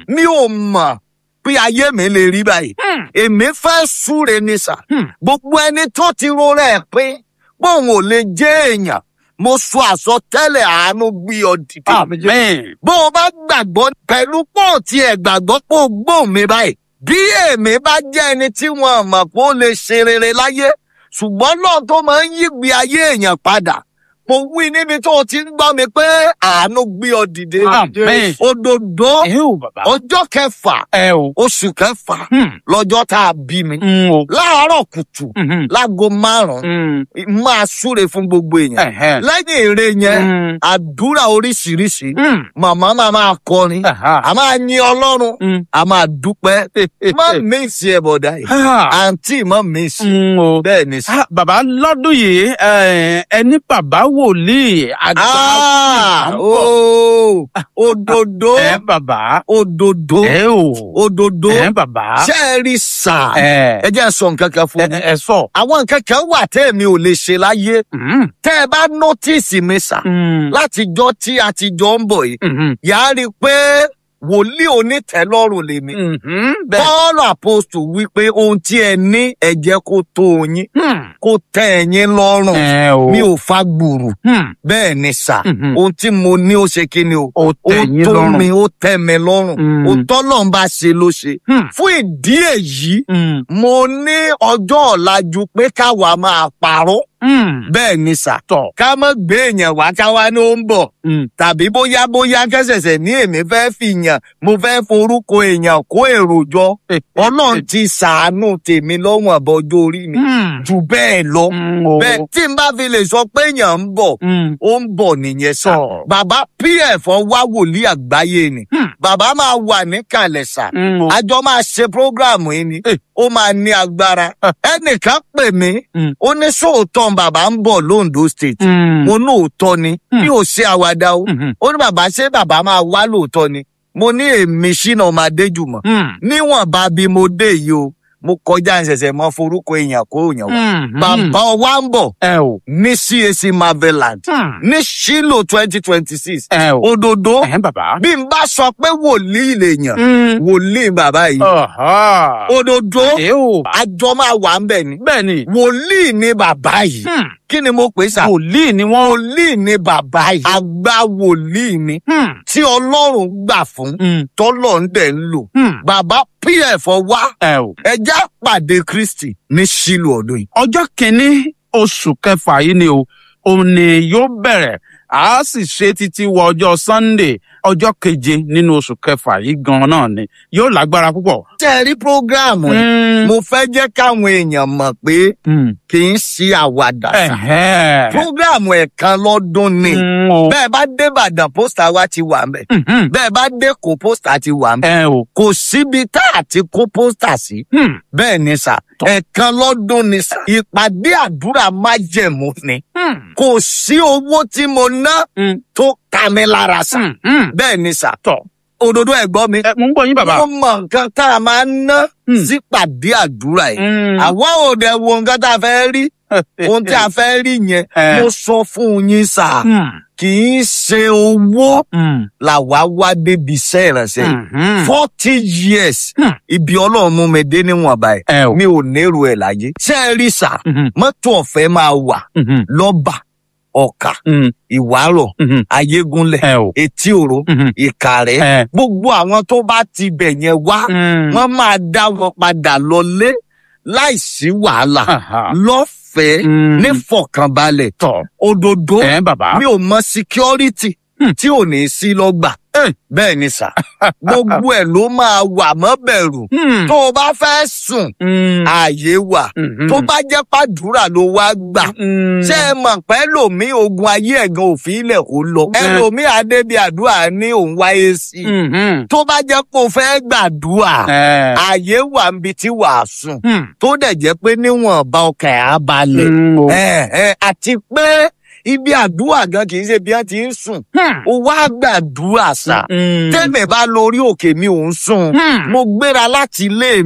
mi ò mọ̀ pé ayé mi lè rí báyìí èmi fẹ́ súre ní sà gbogbo ẹni tó ti rọra ẹ̀ pé bóun ò lè jẹ́ èèyàn mo sọ àsọtẹ́lẹ̀ àánú gbé ọ dìde Amen. bó o bá gbàgbọ́ pẹ̀lú pọ̀ tí ẹ̀ gbàgbọ́ pé o gbóhùn mi báyìí bí èmi bá jẹ́ ẹni tí wọ́n mọ̀ pé ó lè ṣe rere láyé ṣùgbọ́n náà tó máa ń yígbe ayé èèyàn padà mo wí níbi tó o ti ń gbọ́ mi pé àánú gbé ọ dìde Amen. òdòdó Ẹ ò bàbá. ọjọ́ kẹfà Ẹ ò. oṣù kẹfà Hmm. lọ́jọ́ tá a bí mi Mm, o. láàárọ̀ kùtù Mhm. láago márùn-ún Mm. máa súre fún gbogbo èèyàn Ẹ̀hẹ́n. lẹ́yìn èrè yẹn Mm. àdúrà oríṣiríṣi Mm. màmá máa máa kọrin Aha. a máa yin ọlọ́run Mm. a máa dúpẹ́ má mísì ẹ̀ bọ̀dá yìí Ah. àǹtí má mísì Mm, o. bẹ́ẹ̀ ni sí. Ah, bàbá lọ́dún yìí ẹ, ẹni bàbá wòlíì àgbà. Ah, ń bọ̀. ooo, òdòdó ẹ bàbá. òdòdó ẹ ò. òdòdó ẹ bàbá. ṣé ẹ rí sà ẹ ẹ jẹ́ sọ nǹkan kan fún ẹ mi ẹ sọ. àwọn nǹkan kan wà tẹ́ èmi ò lè ṣe láyé Mm. tẹ́ ẹ bá nọ́tìsì mi sà Mm. látijọ́ tí a ti jọ ń bọ̀ yìí Mhm. yàá rí i pé wòlíì onítẹ̀lọ́rùn lèmi. Mhm. Bẹ́ẹ̀. Pọ́ọ̀lù àpòstù wípé ohun tí ẹ ní ẹ jẹ́ kó tó yín Hmm. kó tẹ́ ẹ̀yin lọ́rùn ẹ o. mi ò fa gbùrù Hmm. bẹ́ẹ̀ ni sà Mhm. ohun tí mo ní ó ṣe kí ni o ó ó tẹ̀ yín tó lọ́rùn. mi ó tẹ́ mi lọ́rùn Mm. ohun tọ́lọ̀ ń bá ṣe ló ṣe Hmm. fún ìdí èyí Hmm. mo ní ọjọ́ ọ̀la ju pé káwa máa parọ́ Hmm. bẹ́ẹ̀ ni sà tọ̀. ká má gbé èèyàn wá káwa ní ó ń bọ̀ Hmm. tàbí bóyá bóyá kẹsẹsẹ ní èmi fẹ́ fi yàn mo fẹ́ forúkọ èèyàn kó èrò jọ ọlọ́run ti ṣàánú tèmi lọ́wọ́n àbọ̀jọ́ orí mi Hmm. jù bẹ́ẹ̀ lọ Hmm. o. bẹ́ẹ̀ tí n bá fi lè sọ pé èèyàn ń bọ̀ Hmm. ó ń bọ̀ nìyẹn sà Sọ. bàbá pf wá wòlíì àgbáyé ni Hmm. bàbá máa wà níkàlẹ̀ sà Hmm. o. àjọ máa ṣe prógráàmù yìí ni Eh. ó máa ní agbára ẹnìkan pè mí Hmm. ó ní sóòótọ́ bàbá ń bọ̀ lóńdó state Hmm. mo ní òótọ́ ni Hmm. mi ò ṣe àwàdà o Mhm. ó ní bàbá ṣé bàbá máa wá lóòótọ́ ni mo ní èmi ṣínà ọmọ adéjùmọ̀ Hmm. níwọ̀nba bí mo dé yìí o mo kọjá ìṣẹ̀ṣẹ̀ mọ forúkọ èèyàn kó èèyàn wá Hmm. bàbá wa ń bọ̀ ẹ o. ní cac marveland Hmm. ní ṣílò twenty twenty six ẹ o. òdòdó ẹ bàbá. bí n bá sọ pé wòlíì lèèyàn Hmm. wòlíì bàbá yìí Ọ̀há. òdòdó ẹ o. àjọ máa wà ń bẹ̀ ni bẹ́ẹ̀ ni. wòlíì ni bàbá yìí Hmm. kí ni mo pè é sà wòlíì ni wọ́n. wòlíì ni bàbá yìí àgbà wòlíì ni Hmm. tí ọlọ́run gbà fún Hmm. tọ́lọ̀ ń dẹ̀ ń lò. Hmm. Bàbá PF wá ẹ o. ẹja pàdé Kristi ní Ṣílù ọdún yìí. ọjọ́ kìíní oṣù kẹfà yìí ni o òun ni yóò bẹ̀rẹ̀ a sì ṣe títí wọ ọjọ́ sunday ọjọ́ keje nínú oṣù kẹfà yìí gan náà ni yóò lágbára púpọ̀. Tẹ́ ẹ rí prógráàmù yìí, mo fẹ́ jẹ́ káwọn èèyàn mọ̀ pé Mm. kì í ṣe àwàdà sà. Ẹ̀hẹ́. Prógráàmù ẹ̀kan lọ́dún ni. Mm, o. Bẹ́ẹ̀ bá dé Ìbàdàn pósítà wa ti wà ńbẹ̀. Mhm. Bẹ́ẹ̀ bá dé Èkó pósítà ti wà ńbẹ̀. ẹ o. Kò síbi tá a ti kó pósítà sí. Hmm. Bẹ́ẹ̀ ni sà, ẹ̀kan lọ́dún ni sà. Ìpàdé àdúrà májẹ̀mú ni. Hmm. Kò sí owó tí mo ná Hmm. tó ká mi lára sà. Hmm. Hmm. bẹ́ẹ̀ ni sà tọ̀ òdodo ẹ̀gbọ́n mi. ẹ mo ń gbọ́ yín bàbá. mo mọ nǹkan tá a máa ń ná Hmm. sípàdé àdúrà yìí. Hmm. àwa ò dẹ̀ wo nǹkan tá a fẹ́ rí ohun tí a fẹ́ rí yẹn Eh. mo sọ fún yín sà Hmm. kì í ṣe owó Hmm. làwa wá débi iṣẹ́ ìrànṣẹ́ yìí. Hmm. forty years Hmm. ibi ọlọ́run mú mi dé níwọ̀n báyìí ẹ o. mi ò nérò ẹ̀ láyé. ṣé ẹ rí sà Mhm. mọ́tò ọ̀fẹ́ máa wà Mhm. lọ́bà ọ̀kà Hmm. ìwárọ̀ Mhm. ayégúnlẹ̀ ẹ o. etí òro Mhm. ìkàrẹ́ ẹ. gbogbo àwọn tó bá ti bẹ̀ yẹn wá Hmm. wọ́n máa dá wọn padà lọlé láìsí wàhálà Aha. lọ́fẹ̀ẹ́ Hmm. nífọ̀kànbalẹ̀ tọ̀ òdòdó ẹ bàbá. mi ò mọ security Hmm. tí ò ní sí lọ́gbà Eh. bẹ́ẹ̀ ni sà gbogbo ẹ̀ ló máa wà mọ́ bẹ̀rù Hmm. tó o bá fẹ́ sùn Hmm. ààyè wà Mhm. tó bá jẹ́ pàdúrà ló wá gbà Hmm. ṣé ẹ mọ̀ pé lòmí ogun ayé ẹ̀gan òfin ilẹ̀ kó lọ ẹlòmí adébí àdúrà ní òun wáyé sí i Mhm. tó bá jẹ́ kó o fẹ́ gbàdúrà ẹ. ààyè wà níbi tí wàá sùn Hmm. tó dẹ̀ jẹ́ pé níwọ̀nba ọkàn ẹ̀ á balẹ̀ Hmm. o. ẹ ẹ àti pé ibi àdúrà gan kì í ṣe bí wọ́n ti ń sùn Hmm. ó wá gbàdúrà sà Hmm. tẹ́lẹ̀ bá lórí òkè mi ò ń sùn Hmm. mo gbéra láti ilé